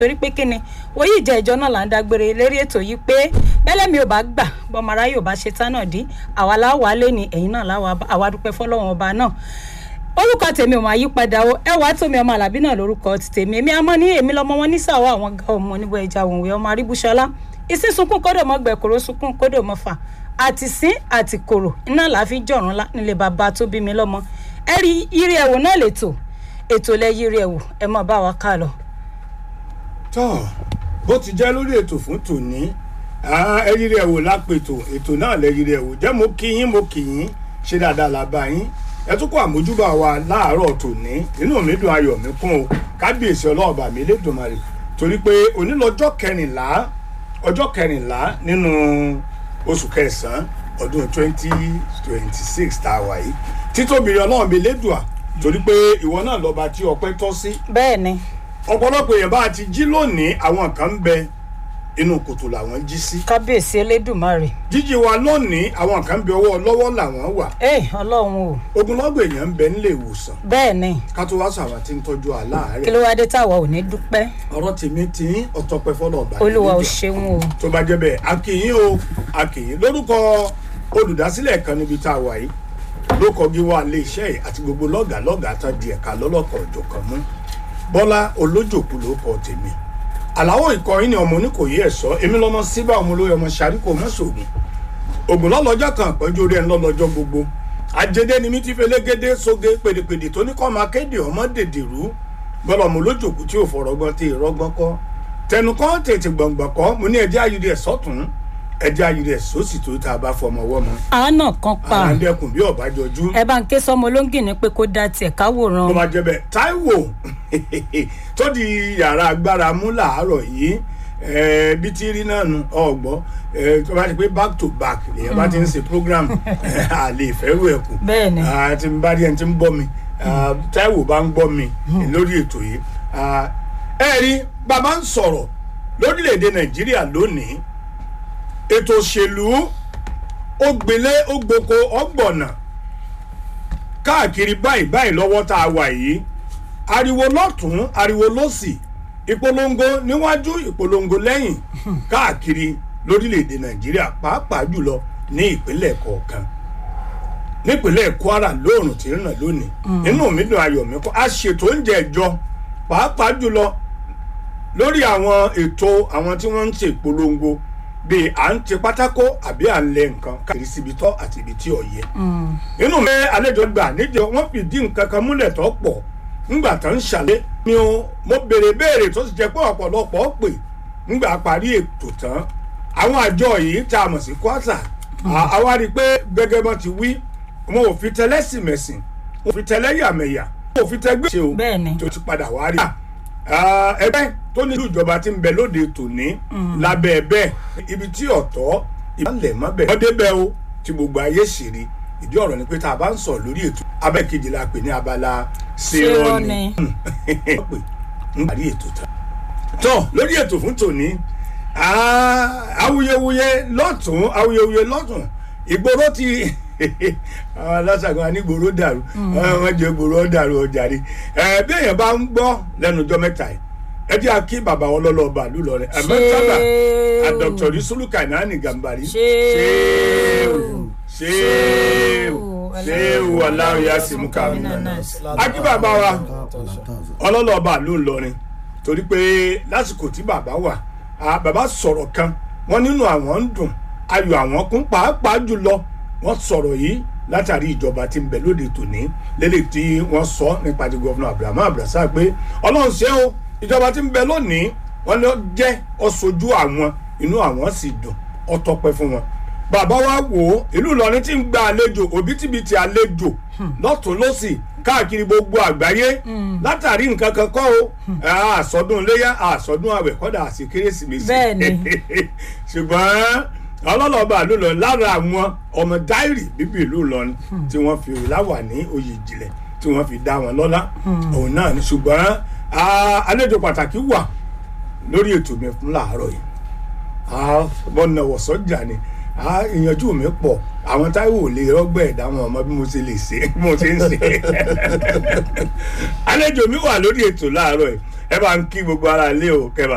torí pé kíni oyè ìjẹ́ ìjọ náà là ń dágbére lérí ètò yìí pé bẹ́lẹ̀ mi ò bá gbà bọ́mọ aráyè ò bá ṣe tán náà dí àwa láwa lé ní ẹ̀yìn náà láwa àwa dúpẹ́ fọlọ́wọ́n ọba náà orúkọ tèmi ò máa yí padà o ẹ wàá tómi ọmọ àlàbí náà lórúkọ ti tèmi èmi àmọ́ ní èmi lọ́mọ wọn nísàwọ́ àwọn ga ọmọ níbo ẹja òǹwé ọmọ aríbúṣọlá ìsín sunkún kódò mọ́ gbẹ̀kúrò sunkún kódò mọ́ fà àti sín àti kòrò iná làá fi jọ̀rún lá nílé bàbá tó bí mi lọ́mọ ẹ rí irí ẹ̀wò náà lètò ètò lẹ yírí ẹ̀wò ẹ mọ̀ bá wa ká lọ. tọ́ bó ti jẹ́ lórí ètò fún tòní ẹyí rẹ̀ wò lápètò ètò náà lẹ́yìn rẹ̀ wò jẹ́ mo kí yín mo kí yín ṣe dáadáa la bá yín ẹ tún kó àmójúbà wa láàárọ̀ tòní inú mi dùn ayọ̀ mi kún o kábíyèsí ọlọ́ọ̀bà mi lẹ́dùnmarè torí pé onílọ́jọ́ kẹrìnlá ọjọ́ kẹrìnlá nínú oṣù kẹsàn-án ọdún twenty twenty six tá a wà yìí títóbi ọlọ́run mi lẹ́dùà torí pé ìwọ náà lọ́ba tí ọpẹ́ tọ́ sí bẹ́ẹ̀ ni ọ̀pọ̀lọpọ̀ èèyàn bá ti jí lónìí àwọn kan ń bẹ inú kòtò làwọn jí sí kábíyèsí elédùnmarè jíjí wa lónìí àwọn kan ń bẹ ọwọ́ lọ́wọ́ làwọn wà ẹ ọlọ́run o ogunlọ́gbọ̀ èèyàn ń bẹ nílé ìwòsàn bẹ́ẹ̀ ni ká tó wá sọ àwọn tí ń tọ́jú kí aláàárẹ̀ ló wá dé táwa ò ní dúpẹ́ ọ̀rọ̀ tèmi tí ọ̀tọ̀pẹ́ fọ́lọ̀ ọ̀bà olúwa ò níjọ. ṣeun o tó bá jẹ́ bẹ́ẹ̀ akínyìn o akínyìn lórúkọ olùdásílẹ̀ kan níbi tá a wà yìí ló kọjú wa ilé iṣẹ́ yìí àti gbogbo lọ́gàá lọ́gàá tán di ẹ̀ka lọ́lọ́kọ̀ ọ̀jọ̀kan mú bọ́lá olójòkú ló kọ tèmi àláwọ̀ ìkọyín ni ọmọ oníkòyí ẹ̀ṣọ́ èmi lọ́mọ síbà ọmọ olóyè ọmọ sàríkò mọ́sọ̀gùn ògùn lọ́lọ́jọ́ kan àpọ́njú orí ẹ̀ ńlọ́lọ́jọ́ gbogbo àjẹdẹ ni mi ti fẹlẹ́gẹ́dẹ́ sóge pèdèpèdè tó ní kọ́ máa kéde ọmọ dèdèrú bọ́lá ọmọ olójòkú tí ò fọ̀rọ̀gbọ́n tí ìrọ́gbọ́n kọ́ tẹnu kọ́ tètè gbọ̀ngbọ̀n kọ́ mo ní ẹjẹ́ ayúdẹ ẹ̀ sọ́tún ẹjẹ́ ayúdẹ ẹ̀ sósì tó tá a bá fọmọ wọ́ mọ́ àánà kan pa àràǹdẹ̀kùn bí ọ̀bájọ́jú ẹ bá ń ké sọmọ olóńgìní pé kó dá tiẹ̀ káwòrán tó bá jẹ́ bẹ́ẹ̀ Táíwò tó di yàrá agbára mú làárọ̀ yìí eh, bí tí rí náà nu ọgbọ́ tó bá ti pé back to back èèyàn bá ti ń ṣe program a lè fẹ́rù ẹ̀ kù Bẹ́ẹ̀ ni. Ah, tí n bá rí ẹni tí ń gbọ́ mi ah, Táíwò bá ń gbọ́ mi lórí ètò yìí Ah, ẹ rí bàbá ń sọ̀rọ̀ lórílẹ̀‐èdè Nàìjíríà lónìí ètò òṣèlú ó gbélé ó gboko ọgbọ̀nà káàkiri báyìí báyìí lọ́wọ́ tá a wà yìí ariwo lọ́tún ariwo lọ́sì ìpolongo níwájú ìpolongo lẹ́yìn káàkiri lórílẹ̀‐èdè nàìjíríà pàápàá jùlọ ní ìpínlẹ̀ kọ̀ọ̀kan nípínlẹ̀ kwara lóòrùn tí ń ràn lónìí inú mi dùn ayọ̀ mi kọ́ a ṣètò oúnjẹ ìjọ pàápàá jùlọ lórí àwọn ètò àwọn tí wọ́n ń ṣe ìpolongo bíi à ń ti pátákó àbí à ń lẹ nǹkan káàkiri síbi tọ́ àti ibi tí ò yẹ inú mi àlejò gbà níjọ wọn fìdí nǹkan kan múlẹ̀ tó pọ̀ ńgbà tó ń ṣàlẹ́ ni o mo béèrè béèrè tó sì jẹ́ pé ọ̀pọ̀lọpọ̀ pè ńgbà parí ètò tán àwọn àjọ yìí tá a mọ̀ sí kwasa àwa rí i pé gẹ́gẹ́ bọ́n ti wí wọn ò fi tẹlẹ́sìmẹ̀sìn wọn ò fi tẹlẹ́yàmẹ̀yà wọn ò fi tẹgbẹ́ ṣe o Bẹ́ẹ̀ ni. tó ti padà wá rí i Ah, ẹgbẹ́ tó ní ìlú ìjọba ti ń bẹ lóde tòní lábẹ́ ẹbẹ́ ibi tí ọ̀tọ̀ ìbálẹ̀ mọ́ bẹ̀. wọ́n débẹ̀ o tí gbogbo ayé sì rí ìdí ọ̀rọ̀ ni pé tá a bá ń sọ lórí ètò abẹ́ kejì la pè ní abala Ṣèrọ̀nì. wọ́n pè ń parí ètò tán. tọ́ lórí ètò fún tòní ah, awuyewuye lọ́tún awuyewuye lọ́tún ìgboro ti àwọn aláṣàgbọn anígboro dàrú wọn jẹ gboro dàrú ọjà rí ẹ bí èèyàn bá ń gbọ́ lẹ́nu ọjọ́ mẹ́ta yìí ẹ jẹ́ àkí bàbá wọn lọ́lọ́ bàálù lọ rẹ̀ ẹ̀ mẹ́tàlá àdọ̀tọ̀rí sùlùkà náà ní gàmbàrí ṣéèwù ṣéèwù ṣéèwù aláwọ̀ yá sí mú kàwé àkí bàbá wa ọlọ́lọ́ bàálù lọrin torí pé lásìkò tí bàbá wà ah, bàbá sọ̀rọ̀ kan wọ́n nínú àwọn ń dùn ayọ̀ àwọn kún pàápàá jùlọ wọ́n sọ̀rọ̀ yìí látàrí ìjọba tí ń bẹ lóde tòní lélẹ̀ tí wọ́n sọ nípa ti gọ́fúnà abrahamu abrasa pé ọlọ́run ṣe o ìjọba tí ń bẹ lónìí wọ́n lọ jẹ́ ọ̀ṣojú àwọn inú àwọn sì dùn ọtọpẹ́ fún wọn bàbá wa wò ó ìlú Ìlọrin tí ń gba àlejò òbítíbitì àlejò lọ́tún lọ́sì káàkiri gbogbo àgbáyé látàrí nǹkan kan kọ́ o àsọdún iléyà àsọdún àwẹ̀ kọ́dà àti kérésìmesì Bẹ́ẹ̀ ni. ṣùgbọ́n ọlọ́lọ́ba ló lọ lára àwọn ọmọ dáìrì bíbí ìlú Ìlọrin tí wọ́n fi láwà ní oyè ìjìnlẹ̀ tí wọ́n fi dá wọn lọ́lá òun náà ni ṣùgbọ́n ah, àlejò pàtàkì wà lórí ètò mi fún làárọ̀ yìí Ah, mo nà wọ̀ sọ́jà ni Ah, ìyànjú mi pọ̀ àwọn táìwò lè rọ́gbẹ́ ẹ̀dá wọn ọmọ bí mo ṣe lè ṣe bí mo ṣe ń ṣe àlejò mi wà lórí ètò láàárọ̀ yìí ẹ bá ń kí gbogbo ara lé o kẹbà